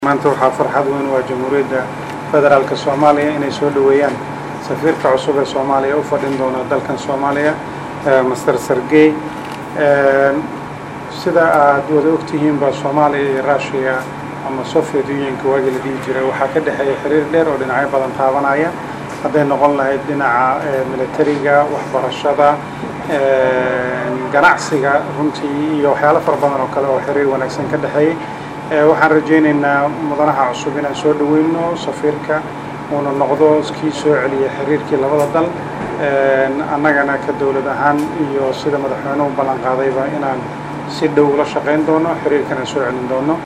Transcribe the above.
maanta waxaa farxad weyn waa jamhuuriyadda federaalka soomaaliya inay soo dhoweeyaan safiirka cusub ee soomaaliya u fadhin doona dalkan soomaaliya master sergey sida aad wada ogtihiinba soomaaliya iyo rushiya ama soviet unionka waagii la dhihi jiray waxaa ka dhexeeya xiriir dheer oo dhinacyo badan taabanaya hadday noqon lahayd dhinaca militariga waxbarashada ganacsiga runtii iyo waxyaalo fara badan oo kale oo xiriir wanaagsan ka dhexeeyey waxaan rajaynaynaa mudanaha cusub inaan soo dhoweyno safiirka uuna noqdo kii soo celiya xiriirkii labada dal annagana ka dowlad ahaan iyo sida madaxweynuhu ballan qaadayba inaan si dhow la shaqayn doono xiriirkana soo celin doono